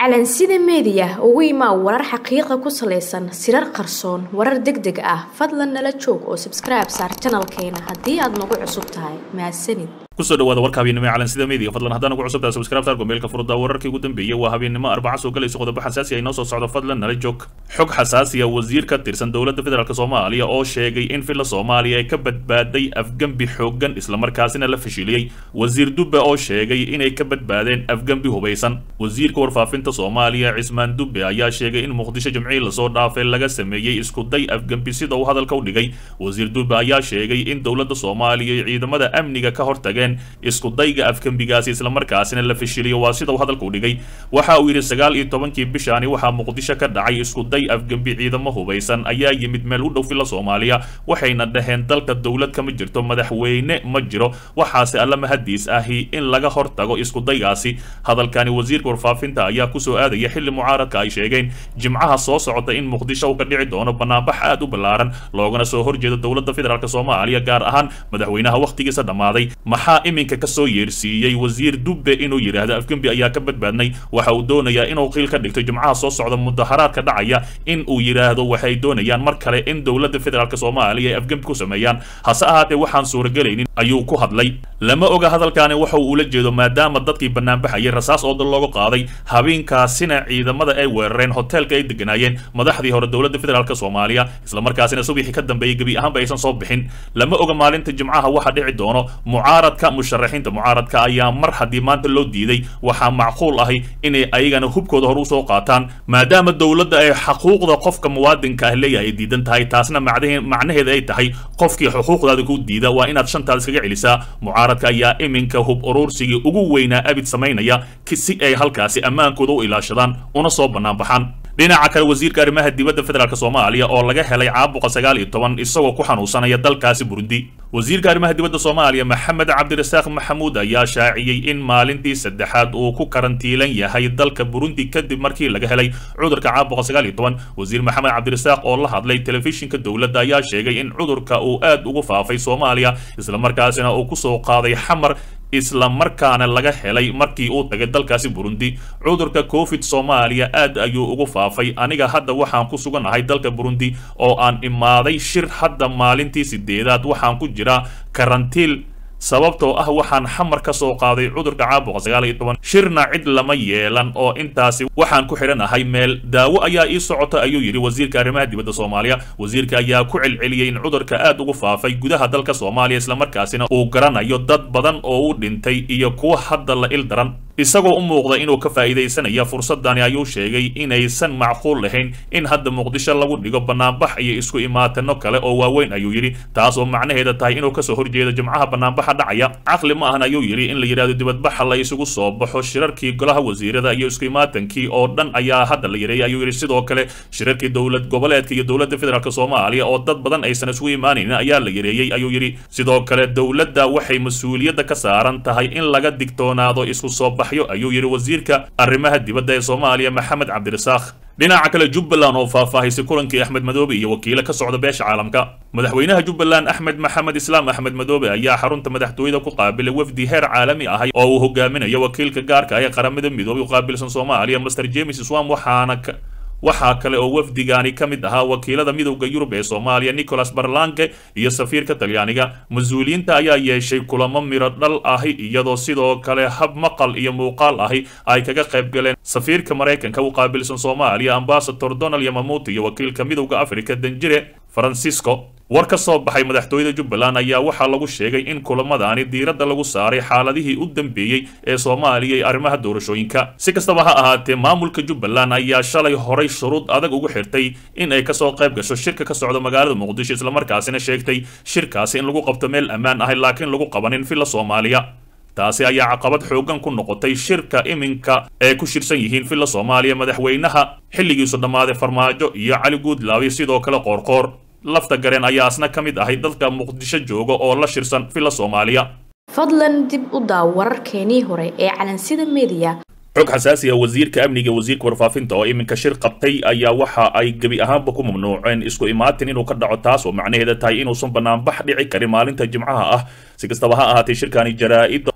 calansida meediya ugu imaa warar xaqiiqa ku salaysan sirar qarsoon warar deg deg ah fadlan nala joog oo sabskribe saar janalkeena haddii aad nagu cusub tahay mahadsanid kusoo dhawaada warka habeennimo ee calansida media fadlan haddaan ugu cusubtahay subscribe tar gomeelka furda wararkii ugu dambeeyay waa habeennimo arbaca soo galayso qodobo xasaasi ay noo soo socdo fadlan nala joog xog xasaasiya wasiir ka tirsan dowladda federaalk soomaaliya oo sheegay in filla soomaaliya ay ka badbaaday afgembi xooggan islamarkaasina la fashiliyey wasiir dubbe oo sheegay inay ka badbaadeen afgembi hubaysan wasiirka warfaafinta soomaaliya cismaan dubbe ayaa sheegay in muqdisho jimcihii lasoo dhaafay laga sameeyey iskuday afgembi sida uu hadalka u dhigay wasiir dubbe ayaa sheegay in dowladda soomaaliya iyo ciidamada amniga ka hortageen iskudayga afgembigaasi islamarkaasina la fashiliyo waa sida uu hadalka u dhigay waxa uu yidhi sagaal iyo tobankii bishaani waxaa muqdisho ka dhacay iskuday afgembi ciidamo hubaysan ayaa yimid meel u dhow filla soomaaliya waxayna dhaheen dalka dowlad kama jirto madaxweyne ma jiro waxaase alla mahadiis ahi in laga hortago iskudaygaasi hadalkani wasiirka warfaafinta ayaa kusoo aadaya xilli mucaaradka ay sheegeen jimcaha soo socota in muqdisho uu ka dhici doono banaanbax aad u ballaaran loogana soo horjeedo dowladda federaalk soomaaliya gaar ahaan madaxweynaha wakhtigiisa dhammaaday maxaa iminka kasoo yeersiiyey wasiir dubbe inuu yidhaahdo afgembi ayaa ka badbaadnay waxa uu doonayaa inuu qiil ka dhigto jimcaha soo socda mudaharaadka dhacaya in uu yidhaahdo waxay doonayaan mar kale in dowladda federaalk soomaaliya ay afgembi ku sameeyaan hase ahaatee waxaan suuragelaynin ayuu ku hadlay lama oga hadalkaani waxa uu ula jeedo maadaama dadkii banaanbaxayay rasaas oo dal looga qaaday habeenkaasina ciidamada ay weerareen hoteelka ay deganaayeen madaxdii hore dowladda federaalk soomaaliya islamarkaasina subixii ka dambeeyey gebi ahaanba aysan soo bixin lama oga maalinta jimcaha waxa dhici doono mucaaradka musharaxiinta mucaaradka ayaa mar haddii maanta loo diiday waxaa macquul ahi inay ayagana hubkooda hore usoo qaataan maadaama dowladda ay xaquuqda qofka muwaadinka ah leeyahay ay diidan tahay taasna macnaheeda ay tahay qofkii xuquuqdaada ku diida waa inaad shantaad iskaga celisaa mucaaradka ayaa iminka hub urursigii ugu weynaa abid samaynaya si ay halkaasi ammaankooda u ilaashadaan una soo banaanbaxaan dhinaca kale wasiirka arrimaha dibadda federaalk soomaaliya oo laga helay caabuqa sagaal iyo toban isagoo ku xanuunsanaya dalkaasi burundi wasiirka arrimaha dibadda soomaaliya maxamed cabdirasaaq maxamuud ayaa shaaciyey in maalintii saddexaad uu ku karantiilan yahay dalka burundi kadib markii laga helay cudurka caabuqa sagaal iyo toban wasiir maxamed cabdirasaaq oo la hadlay telefishinka dowladda ayaa sheegay in cudurka uu aad ugu faafay soomaaliya islamarkaasina uu kusoo qaaday xamar isla markaana laga helay markii uu tagay dalkaasi burundi cudurka covid soomaaliya aad ayuu ugu faafay aniga hadda waxaan ku suganahay dalka burundi oo aan imaaday shir hadda maalintii sideedaad waxaan ku jiraa karantiil sababtoo ah waxaan xamar ka soo qaaday cudurka caabuqa sagaal iyo toban shirna cid lama yeelan oo intaasi waxaan ku xidhanahay meel daawo ayaa ii socota ayuu yidhi wasiirka arrimaha dibadda soomaaliya wasiirka ayaa ku celceliyey in cudurka aad ugu faafay gudaha dalka soomaaliya islamarkaasina uu garanayo dad badan oo u dhintay iyo kuwa hadda la il daran isagoo u muuqda inuu ka faa'iidaysanaya fursadani ayuu sheegay inaysan macquul lahayn in hadda muqdisho lagu dhigo banaanbax iyo isku imaatano kale oo waaweyn ayuu yidhi taas oo macnaheeda tahay inuu kasoo horjeedo jimcaha banaanbaxa dhacaya caqli ma ahan ayuu yidhi in la yidhahdo dibadbaxa la isugu soo baxo shirarkii golaha wasiirada iyo isku imaatankii oo dhan ayaa hadda la yareeyay ayuu yidhi sidoo kale shirarkii dowlad goboleedka iyo dowladda federaalk soomaaliya oo dad badan aysan isugu imaanaynin ayaa la yareeyey ayuu yidhi sidoo kale dowladda waxay mas-uuliyadda ka saaran tahay in laga digtoonaado isku soo ayuu yidhi wasiirka arrimaha dibadda ee soomaaliya maxamed cabdirasaaq dhinaca kale jubbaland oo faahfaahisay kulankii axmed madoobe iyo wakiilo ka socda beesha caalamka madaxweynaha jubbaland axmed maxamed islaam axmed madoobe ayaa xarunta madaxtooyada ku qaabilay wafdi heer caalami ahay oo uu hogaaminayo wakiilka gaarka ah ee qaramada midoobay u qaabilsan soomaaliya master james swam waxaana waxaa kale oo wafdigani ka mid ahaa wakiilada midowda yurub ee soomaaliya nicholas barlanke iyo safiirka talyaaniga mas-uuliyiinta ayaa yeeshay kulamo miro dhal ahi iyadoo sidoo kale hab maqal iyo muuqaal ahi ay kaga qayb galeen safiirka maraykanka u qaabilsan soomaaliya ambasador donald yamamuuti iyo wakiilka midowda africa danjire francisco war ka soo baxay madaxtooyada jubbaland ayaa waxaa lagu sheegay in kulamadaani diiradda lagu saaray xaaladihii u dambeeyey ee soomaaliya iyo arrimaha doorashooyinka si kastaba ha ahaatee maamulka jubbaland ayaa shalay horay shuruud adag ugu xirtay in ay kasoo qayb gasho shirka ka socda magaalada muqdisho islamarkaasina sheegtay shirkaasi in lagu qabto meel ammaan ahay laakiin lagu qabanin villa soomaaliya taasi ayaa caqabad xooggan ku noqotay shirka iminka ee ku shirsan yihiin villa soomaaliya madaxweynaha xilligiisu dhammaaday farmaajo iyo cali guudlaawi sidoo kale qoorqoor lafta gareen ayaa asna ka mid ahay dadka muqdisho jooga oo la shirsan villa soomaaliya fadlan dib u daaw wararkeenii hore ee calansida media xog xasaasi ah wasiirka amniga wasiirka warfaafinta oo iminka shir qabtay ayaa waxa ay gebi ahaanba ku mamnuuceen isku imaatin inuu ka dhaco taas oo macnaheeda tahay inuusan banaanbax dhici karin maalinta jimcaha ah si kastaba ha ahaatee shirkani jaraa-ida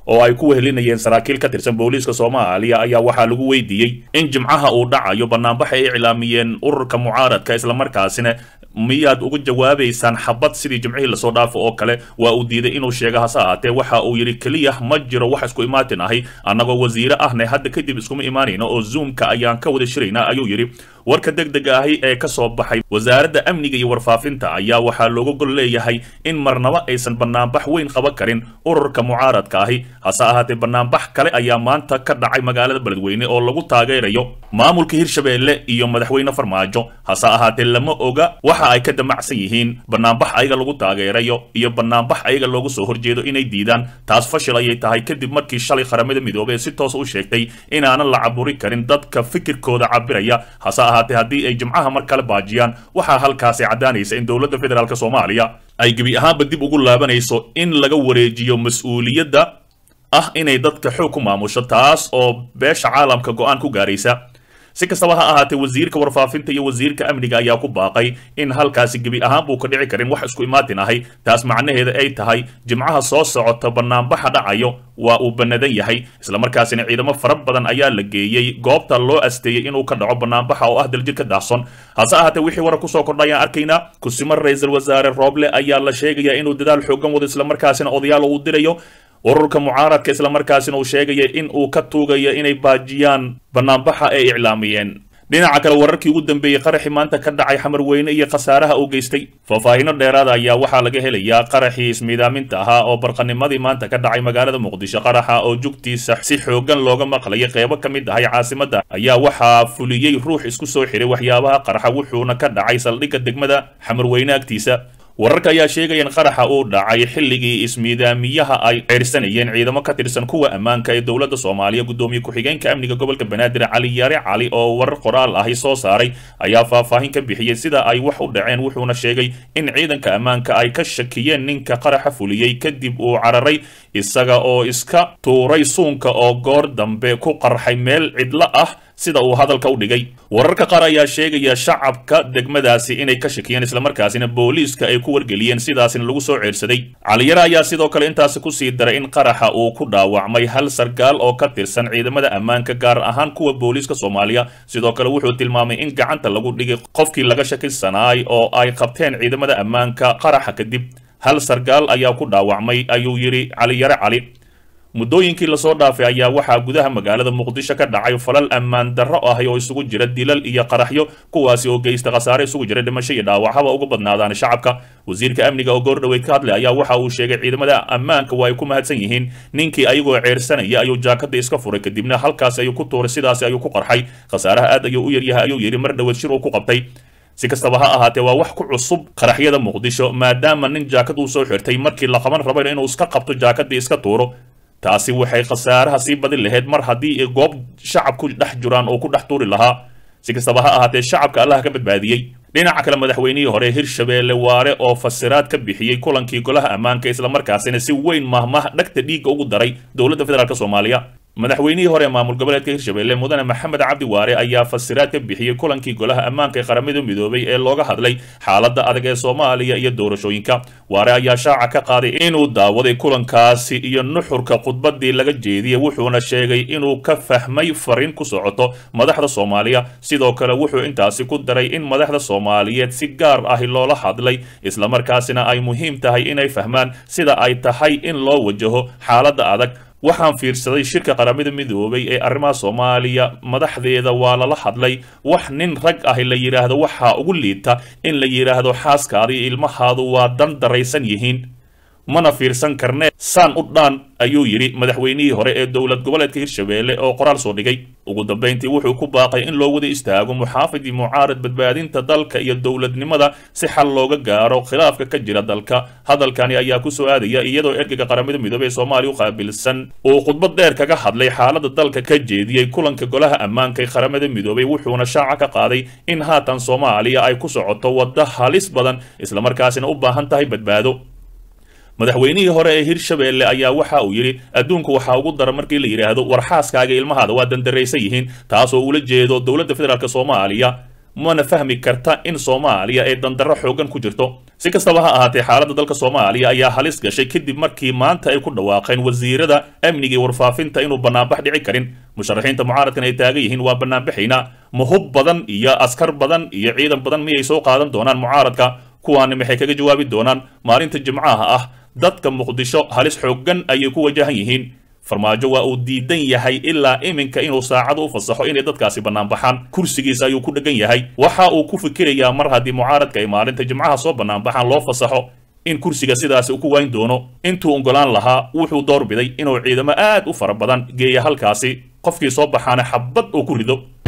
oo ay ku wehelinayeen saraakiil ka tirsan booliiska soomaaliya ayaa waxaa lagu weydiiyey in jimcaha uu dhacayo banaanbax ay iclaamiyeen ururka mucaaradka islamarkaasina miyaad uga jawaabaysaan xabad sidii jimcihii lasoo dhaafo oo kale waa uu diiday inuu sheego hase ahaatee waxa uu yidhi keliya ma jiro wax isku imaatin ahi annagoo wasiire ahne hadda kadib iskuma imaanayno oo zoomka ayaan ka wada shiraynaa ayuu yidhi warka deg dega ahi ee ka soo baxay wasaaradda amniga iyo warfaafinta ayaa waxaa looga gol leeyahay in marnaba aysan banaanbax weyn qaban karin ururka mucaaradka ahi hase ahaatee banaanbax kale ayaa maanta ka dhacay magaalada beledweyne oo lagu taageerayo maamulka hirshabeelle iyo madaxweyne farmaajo hase ahaatee lama oga waxa ay ka damacsan yihiin banaanbax ayaga lagu taageerayo iyo banaanbax ayaga loogu soo horjeedo inay diidaan taas fashil ayay tahay kadib markii shalay qaramada midoobey si toos u sheegtay inaanan la caburi karin dadka fikirkooda cabiraya hase ahaatee haddii ay jimcaha mar kale baajiyaan waxaa halkaasi caddaanaysa in dowladda federaalk soomaaliya ay gebi ahaanba dib ugu laabanayso in laga wareejiyo mas-uuliyadda ah inay dadka xoog ku maamusho taas oo beesha caalamka go-aan ku gaaraysa si kastaba ha ahaatee wasiirka warfaafinta iyo wasiirka amniga ayaa ku baaqay in halkaasi gebi ahaan buu ka dhici karin wax isku imaatin ahay taas macnaheeda ay tahay jimcaha soo socota banaanbaxa dhacayo waa uu banadan yahay islamarkaasina ciidamo fara badan ayaa la geeyey goobta loo asteeyey inuu ka dhaco banaanbaxa oo ah daljir ka daahson hase ahaatee wixii warar kusoo kordha ayaan arkaynaa kusimo ra-iisul wasaare rooble ayaa la sheegayaa inuu dadaal xoogan wado islamarkaasina odayaal uu dirayo ururka mucaaradka islamarkaasina uu sheegaya in uu ka tuugayo inay baajiyaan banaanbaxa ay iclaamiyeen dhinaca kale wararkii ugu dambeeyey qaraxii maanta ka dhacay xamar weyne iyo khasaaraha uu geystay faahfaahino dheeraada ayaa waxaa laga helayaa qaraxii ismiidaaminta ahaa oo barqanimadii maanta ka dhacay magaalada muqdisho qaraxa oo jugtiisa si xoogan looga maqlayay qeybo ka mid ahay caasimadda ayaa waxaa fuliyey ruux isku soo xiray waxyaabaha qaraxa wuxuuna ka dhacay saldhigga degmada xamar weyne agtiisa wararka ayaa sheegaya in qaraxa uu dhacay xilligii ismiidaamiyaha ay ceyrsanayeen ciidamo ka tirsan kuwa ammaanka ee dowladda soomaaliya guddoomiye ku-xigeenka amniga gobolka banaadir cali yaare cali oo warar qoraal ahi soo saaray ayaa faahfaahin ka bixiyey sida ay wax u dhaceen wuxuuna sheegay in ciidanka ammaanka ay ka shakiyeen ninka qaraxa fuliyey kadib uu cararay isaga oo iska tuuray suunka oo goor dambe ku qarxay meel cidlo ah sida uu hadalka u dhigay wararka qaar ayaa sheegaya shacabka degmadaasi inay ka shakiyeen islamarkaasina booliiska ay ku wargeliyeen sidaasina lagu soo ceersaday caliyare ayaa sidoo kale intaasi kusii daray in qaraxa uu ku dhaawacmay hal sargaal oo ka tirsan ciidamada ammaanka gaar ahaan kuwa booliiska soomaaliya sidoo kale wuxuu tilmaamay in gacanta lagu dhigay qofkii laga shakisanaay oo ay qabteen ciidamada ammaanka qaraxa kadib hal sargaal ayaa ku dhaawacmay ayuu yidhi caliyare cali muddooyinkii lasoo dhaafay ayaa waxaa gudaha magaalada muqdisho ka dhacay falal ammaan darro ahi oo isugu jira dilal iyo qaraxyo kuwaasi oo geysta khasaare isugu jira dhimasho iyo dhaawac haba uga badnaadaan shacabka wasiirka amniga oo goordhoweyd ka hadlay ayaa waxa uu sheegay ciidamada ammaanka waa ay ku mahadsan yihiin ninkii ayagoo ceersanaya ayuu jaakada iska furay kadibna halkaas ayuu ku tuuray sidaasi ayuu ku qarxay khasaaraha aad ayuu u yaryahay ayuu yidhi mar dhoweed shir uu ku qabtay si kastaba ha ahaatee waa wax ku cusub qaraxyada muqdisho maadaama nin jaakad uu soo xirtay markii la qaban rabayna inuu iska qabto jaakadii iska tuuro taasi waxay khasaaraha sii badin lahayd mar haddii goob shacab ku dhex jiraan oo ku dhex tuuri lahaa si kastaba ha ahaatee shacabka allah ka badbaadiyey dhinaca kale madaxweynihii hore hirshabeelle waare oo fasiraad ka bixiyey kulankii golaha ammaanka islamarkaasina si weyn mahmah dhagta dhiigga ugu daray dowladda federaalk soomaaliya madaxweynihii hore maamul goboleedka hirshabeelle mudane maxamed cabdi waare ayaa fasiraad ka bixiyey kulankii golaha ammaanka ee qaramada midoobay ee looga hadlay xaaladda adag ee soomaaliya iyo doorashooyinka waare ayaa shaaca ka qaaday inuu daawaday kulankaasi iyo nuxurka khudbadii laga jeediyey wuxuuna sheegay inuu ka fahmay fariin ku socoto madaxda soomaaliya sidoo kale wuxuu intaasi ku daray in madaxda soomaaliyeed si gaar ahi loola hadlay islamarkaasina ay muhiim tahay inay fahmaan sida ay tahay in loo wajaho xaaladda adag waxaan fiirsaday shirka qaramada midoobay ee arrimaha soomaaliya madaxdeeda waa lala hadlay wax nin rag ahi la yidhaahdo waxaa ugu liita in la yidhaahdo xaaskaada iyo ilmahaadu waa dan daraysan yihiin mana fiirsan karnee saan u dhaan ayuu yidhi madaxweynihii hore ee dowlad goboleedka hirshabeelle oo qoraal soo dhigay ugu dambayntii wuxuu ku baaqay in loo wada istaago muxaafidii mucaarad badbaadinta dalka iyo dowladnimada si xal looga gaaro khilaafka ka jira dalka hadalkani ayaa ku soo aadaya iyadoo ergeyga qaramada midoobey ee soomaaliya u qaabilsan uu khudbad dheer kaga hadlay xaaladda dalka ka jeediyey kulanka golaha ammaanka ee qaramada midoobey wuxuuna shaaca ka qaaday in haatan soomaaliya ay ku socoto waddo halis badan islamarkaasina u baahan tahay badbaado madaxweynihii hore ee hirshabeelle ayaa waxa uu yidhi adduunku waxaa ugu dara markii la yidhaahdo war xaaskaaga ilmahaada waa dandaraysan yihiin taasoo ula jeedo dowladda federaalk soomaaliya mana fahmi karta in soomaaliya ay dandarro xoogan ku jirto si kastaba ha ahaatee xaaladda dalka soomaaliya ayaa halis gashay kadib markii maanta ay ku dhawaaqeen wasiirada amniga iyo warfaafinta inuu banaanbax dhici karin musharaxiinta mucaaradkan ay taagan yihiin waa banaanbaxayna mahub badan iyo askar badan iyo ciidan badan miyay soo qaadan doonaan mucaaradka kuwaani maxay kaga jawaabi doonaan maalinta jimcaha ah dadka muqdisho halis xooggan ayay ku wajahan yihiin farmaajo waa uu diidan yahay ilaa iminka inuu saacada u fasaxo inay dadkaasi banaanbaxaan kursigiisa ayuu ku dhegan yahay waxa uu ku fikirayaa mar haddii mucaaradka ay maalinta jimcaha soo banaanbaxaan loo fasaxo in kursiga sidaasi uu ku wayn doono intuu ogolaan lahaa wuxuu doorbiday inuu ciidamo aad u fara badan geeya halkaasi qofkii soo baxaana xabad uu ku rido